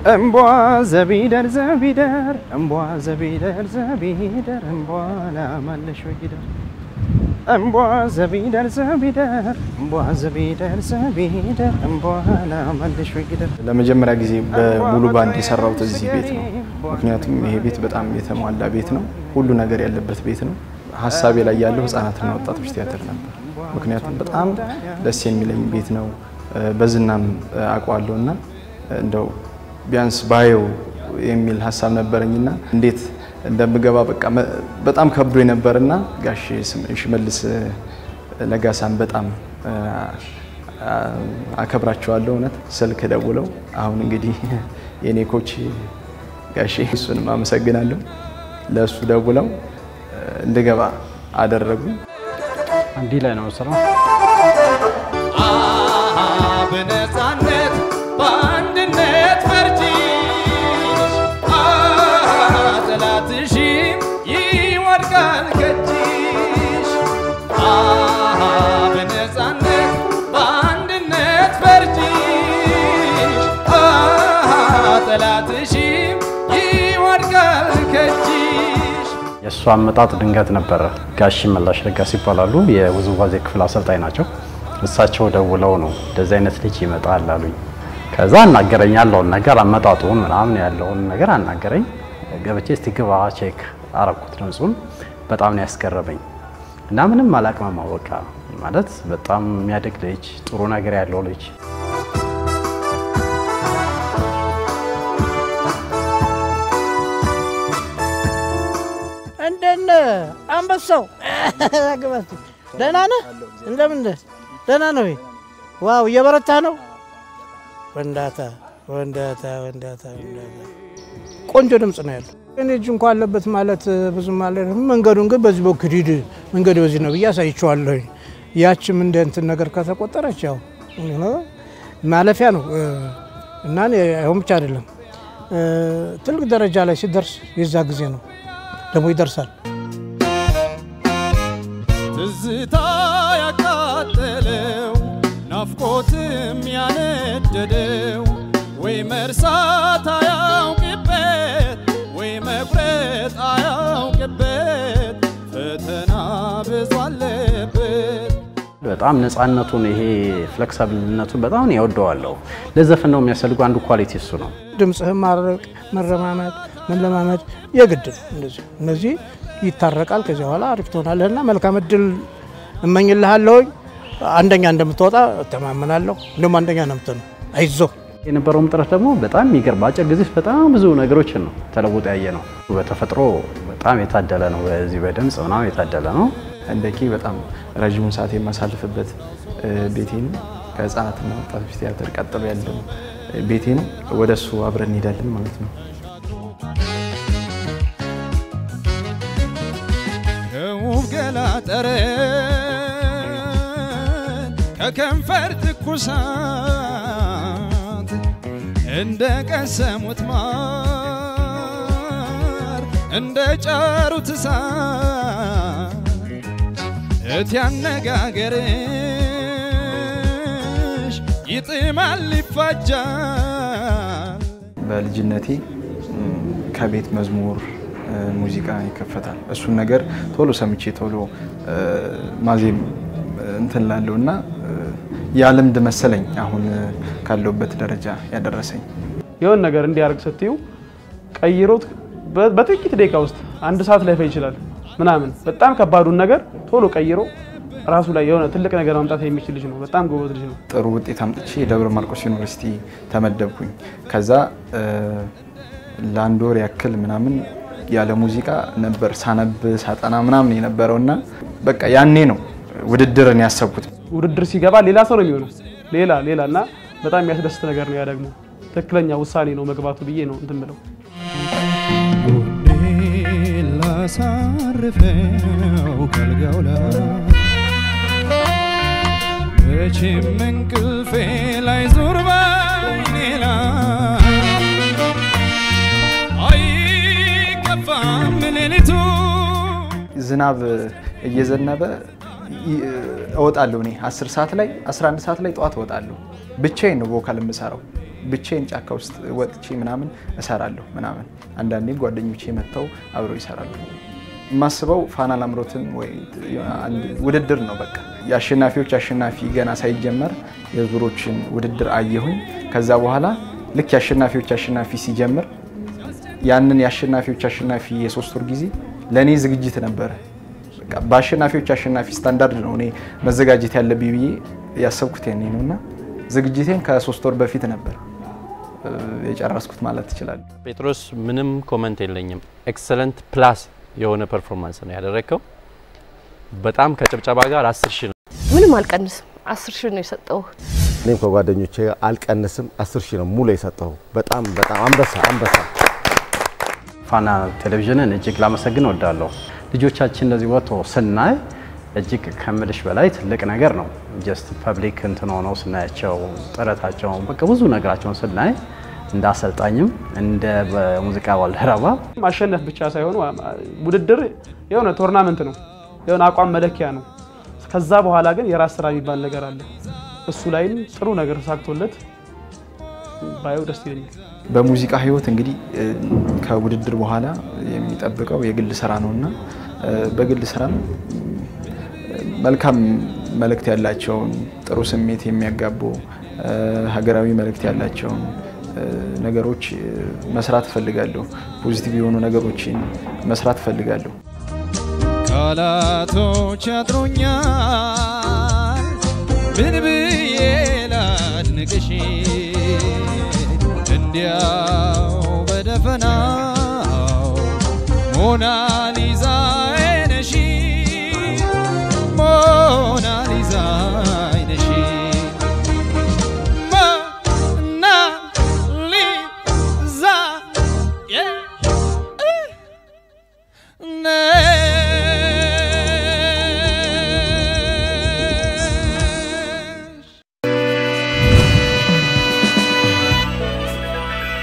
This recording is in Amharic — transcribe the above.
እምቧ ዘቢደር ዘቢደር እምቧ ዘቢደር ዘቢደር እምቧ ላማለሽ ወጊደር እምቧ ዘቢደር ዘቢደር እምቧ ዘቢደር ዘቢደር እምቧ ላማለሽ ወጊደር። ለመጀመሪያ ጊዜ በሙሉ ባንድ የሰራሁት እዚህ ቤት ነው። ምክንያቱም ይሄ ቤት በጣም የተሟላ ቤት ነው። ሁሉ ነገር ያለበት ቤት ነው። ሀሳቤ ላይ ያለው ህጻናትና ወጣቶች ቲያትር ነበር። ምክንያቱም በጣም ደስ የሚለኝ ቤት ነው። በዝናም አውቀዋለሁ እና እንደው ቢያንስ ባየው የሚል ሀሳብ ነበረኝና እንዴት እንደምገባ በቃ በጣም ከብዶ ነበርና ጋሽ ሽመልስ ለጋሳን በጣም አከብራቸዋለሁ። እውነት ስልክ ደውለው አሁን እንግዲህ የኔ ኮች ጋሼ እሱንም አመሰግናለሁ። ለእሱ ደውለው እንድገባ አደረጉ። እንዲህ ላይ ነው ስራው። በነፃነት በአንድነት ፈርጅሽ ጠላትሽም ይወድቃል ከእጅሽ በነፃነት በአንድነት ፈርጅሽ ጠላትሽም ይወድቃል ከእጅሽ የእሱ አመጣጥ ድንገት ነበረ። ጋሽ መላሽ ለጋስ ይባላሉ። የውዝዋዜ ክፍል አሰልጣኝ ናቸው። እሳቸው ደውለው ነው እንደዚህ አይነት ልጅ ይመጣል አሉኝ። ከዛ አናገረኝ ያለውን ነገር አመጣጡን ምናምን ያለውን ነገር አናገረኝ። ገብቼ እስቲ ግባ ቼክ አረኩት ድምፁን። በጣም ነው ያስገረመኝ እና ምንም አላቅመማው በቃ ማለት በጣም የሚያደግ ልጅ፣ ጥሩ ነገር ያለው ልጅ እንደነ አንበሳው ግባት ደህና ነህ? እንደምን ነህ? ደህና ነው ወይ? ዋው እየበረታ ነው። ወንዳታ ወንዳታ ወንዳታ ወንዳታ ቆንጆ ድምፅ ነው ያለው። እኔ እጅ እንኳ አለበት ማለት ብዙም ማለት መንገዱን ግን በዚህ በኩል ሂድ መንገዱ በዚህ ነው ብዬ አሳይቼዋለሁ። ያችም እንደ እንትን ነገር ከተቆጠረች ያው ማለፊያ ነው እና ይሁን ብቻ አይደለም ትልቅ ደረጃ ላይ ሲደርስ የዛ ጊዜ ነው ደግሞ ይደርሳል። ትዝታ ያቃጠለው ናፍቆትም ያነደደው ወይ መርሳት አያውቅበት ወይ መቁረጥ አያውቅበት ፈተና ብዙ አለበት። በጣም ነፃነቱን ይሄ ፍሌክሲብልነቱን በጣም ያወደዋለሁ። ለዘፈን ነው የሚያስፈልጉ አንዱ ኳሊቲ እሱ ነው። ድምፅህን ማድረቅ፣ መረማመድ፣ መለማመድ የግድ ነው። እንደዚህ እነዚህ ይታረቃል። ከዚያ በኋላ አሪፍ ትሆናለህና መልካም እድል እመኝልሃለሁኝ። አንደኛ እንደምትወጣ እተማመናለሁ። እንደውም አንደኛ ነው የምትሆነው። አይዞህ። የነበረውም ጥረት ደግሞ በጣም የሚገርም በአጭር ጊዜ ውስጥ በጣም ብዙ ነገሮችን ነው ተለውጦ ያየ ነው። በተፈጥሮ በጣም የታደለ ነው። በዚህ በድምፅ ምናምን የታደለ ነው። እንደኪ በጣም ረዥሙን ሰዓት የማሳልፍበት ቤቴ ነው። ከህፃናትና ወጣቶች ቲያትር ቀጥሎ ያለው ቤቴ ነው። ወደ እሱ አብረን እንሄዳለን ማለት ነው። ከውብ ገላ ጠረን ከከንፈር ትኩሳት እንደ ቀሰሙት ማር እንደ ጫሩት እሳት እት ያነጋገርሽ ይጥማል ይፋጃል በልጅነቴ ከቤት መዝሙር ሙዚቃ ይከፈታል። እሱን ነገር ቶሎ ሰምቼ ቶሎ ማዜም እንትን ላለው እና ያ ልምድ መሰለኝ አሁን ካለውበት ደረጃ ያደረሰኝ። የሆነ ነገር እንዲያደርግ ስትዩ ቀይሮት በጥቂት ደቂቃ ውስጥ አንድ ሰዓት ላይፈጅ ይችላል ምናምን በጣም ከባዱን ነገር ቶሎ ቀይሮ ራሱ ላይ የሆነ ትልቅ ነገር ማምጣት የሚችል ልጅ ነው። በጣም ጎበዝ ልጅ ነው። ጥሩ ውጤት አምጥቼ የደብረ ማርቆስ ዩኒቨርሲቲ ተመደብኩኝ። ከዛ ለአንድ ወር ያክል ምናምን ያለ ሙዚቃ ነበር ሳነብ ሳጠና ምናምን የነበረው እና በቃ ያኔ ነው ውድድርን ያሰብኩት። ውድድር ሲገባ ሌላ ሰው ነው የሚሆነው። ሌላ ሌላ እና በጣም የሚያስደስት ነገር ነው። ያ ደግሞ ትክክለኛ ውሳኔ ነው መግባቱ ብዬ ነው እንትን ብለው ላሳርፈው ከልጋው ላይ መቼም እንቅልፌ ላይ ዞር ባይኔ ላይ አይከፋም ሌሊቱ ዝናብ እየዘነበ እወጣለሁ። እኔ 10 ሰዓት ላይ 11 ሰዓት ላይ ጠዋት እወጣለሁ። ብቻዬን ነው ቮካል የምሰራው። ብቻዬን ጫካ ውስጥ ወጥቼ ምናምን እሰራለሁ ምናምን። አንዳንዴ ጓደኞቼ መጥተው አብረው ይሰራሉ። የማስበው ፋና ላምሮትን ወይ አንድ ውድድር ነው በቃ የአሸናፊዎች አሸናፊ ገና ሳይጀመር የዙሮችን ውድድር አየሁኝ። ከዛ በኋላ ልክ የአሸናፊዎች አሸናፊ ሲጀምር ያንን የአሸናፊዎች አሸናፊ የሶስት ወር ጊዜ ለእኔ ዝግጅት ነበረ። በቃ በአሸናፊዎች አሸናፊ ስታንዳርድ ነው እኔ መዘጋጀት ያለብኝ ብዬ ያሰብኩት ያኔ ነው እና ዝግጅቴን ከሶስት ወር በፊት ነበር እ፣ የጨረስኩት ማለት ትችላለህ። ጴጥሮስ ምንም ኮመንት የለኝም። ኤክሰለንት ፕላስ የሆነ ፐርፎርማንስ ነው ያደረግከው። በጣም ከጭብጨባ ጋር አስር ሺህ ነው። ምንም አልቀንስም። አስር ሺህ ነው የሰጠው። እኔም ከጓደኞቼ አልቀንስም። አስር ሺህ ነው ሙሉ የሰጠው። በጣም በጣም አንበሳ አንበሳ። ፋና ቴሌቪዥንን እጅግ ላመሰግን እወዳለሁ። ልጆቻችን እንደዚህ ወጥቶ ስናይ እጅግ ከምልሽ በላይ ትልቅ ነገር ነው። ጀስት ፐብሊክ እንትን ሆነው ስናያቸው ጥረታቸውን በቃ ብዙ ነገራቸውን ስናይ እንደ አሰልጣኝም እንደ ሙዚቃ ባልደረባ ማሸነፍ ብቻ ሳይሆን ውድድር የሆነ ቶርናመንት ነው፣ የሆነ አቋም መለኪያ ነው። ከዛ በኋላ ግን የራስ ስራ የሚባል ነገር አለ። እሱ ላይም ጥሩ ነገር ተሳክቶለት ባየው ደስ ይለኛል። በሙዚቃ ህይወት እንግዲህ እ፣ ከውድድር በኋላ የሚጠብቀው የግል ስራ ነው እና እ፣ በግል ስራ መልካም መልእክት ያላቸውን ጥሩ ስሜት የሚያጋቡ እ፣ ሀገራዊ መልእክት ያላቸውን እ፣ ነገሮች እ፣ መስራት እፈልጋለሁ። ፖዚቲቭ የሆኑ ነገሮችን መስራት እፈልጋለሁ። ቃላቶች ያጥሩኛል ምን ብዬ ላድንቅሽ እንዲያው በደፈናው ሞናሊ